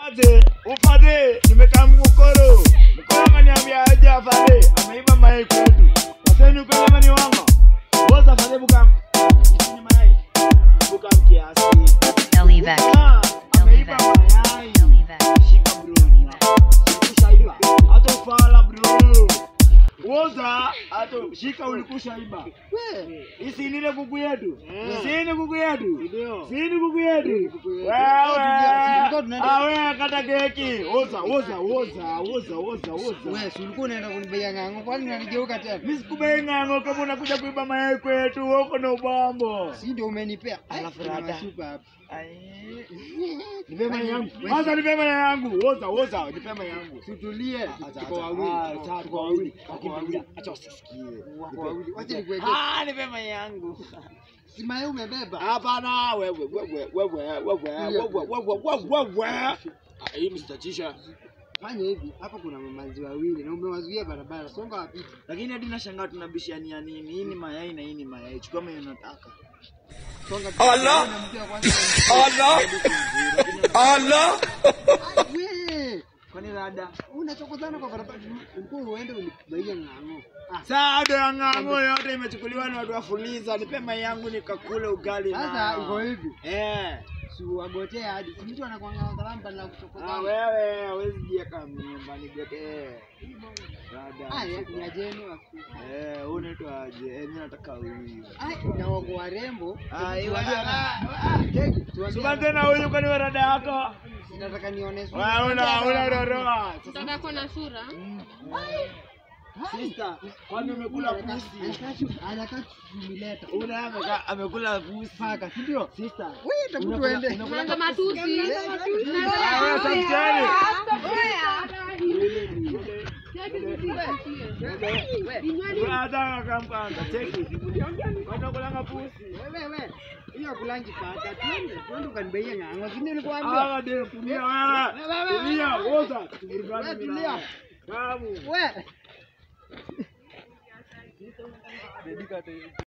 Upate, upate, nimekaa mkokoro. Mkoro ameniambia aje afade, ameiba mayai kwetu. Waseni ukweli ama ni uongo? Boza afade bukam. Ni mayai. Bukam kiasi. Elivex. Ah, ameiba mayai. Shika bro. Ushaiba. Hata ufala bro. Woza, hata shika ulikushaiba. Isi nile kuku yetu. Si ni kuku yetu. Si ni kuku yetu. Wewe. Ah, wewe kata keki. Woza, woza, woza, woza, woza, woza. Wewe si ulikuwa unaenda kunibeia ng'ang'o, kwani unanigeuka tena? Mimi sikubei ng'ang'o kama unakuja kuiba mayai kwetu, uko na ubambo. Si ndio umenipea? Alafu Kuna rada. masupa hapa. Nipe mayai yangu. Kwanza nipe mayai yangu. Woza, woza, nipe mayai yangu. Tutulie, Acha, tuko acha. wawili. Ah, tuko- sawa, tuko tuko wawili. wawili. Tuko Lakini wawili. acha wasisikie. Wako wawili. Wacha nikuwekee. Ah, nipe mayai yangu. Si mayai umebeba? Hapana, wewe wewe wewe wewe wewe wewe wewe wewe. Ah, Hii msitatisha. Fanya hivi, hapa kuna mamazi wawili na umewazuia barabara. Songa wapite. Lakini hadi nashangaa tunabishania nini? Hii ni mayai na hii ni mayai. Chukua mwenye unataka. Songa. Allah! Na mtu wa kwanza. Allah! Wewe, Kwani rada? unachokozana kwa barabara. Ulikuwa uende unibeia ng'ang'o. Ah, Saado ya ng'ang'o yote imechukuliwa na watu wa Fuliza. Nipe mayai yangu nikakule ugali Sasa nao. iko hivi. Eh. Si wagotea hadi. Si mtu anakuanga kalamba na Ah, kuchokozana. wewe hawezi jieka mimba nigotee. Rada. Ah, ya ni ajeni wa Eh, wewe unaitwa aje? Eh, mimi nataka huyu. Ai, na wako warembo. Ah, Tuambie- iwa- Cheki, tuambie- Suba tena huyu kwani wewe rada yako? Nataka nione sura. Wewe una una roroa. Mtoto ako na sura. Sister, kwani umekula pusi? Anakaa kumileta. Una ameka amekula pusi. Paka, si ndio? Sister. Wewe tabu tuende. Unaanza matusi. Ah, wewe samtani. Brother akamkanda. Cheki. Kwani kulanga pusi? Wewe wewe. Hiyo kulangi paka. Twende, twende ukanibeie ng'ang'o. Si nilikwambia? Ah, ndio kulia wewe. Kulia, woza. Wewe tulia. Kamu. Wewe.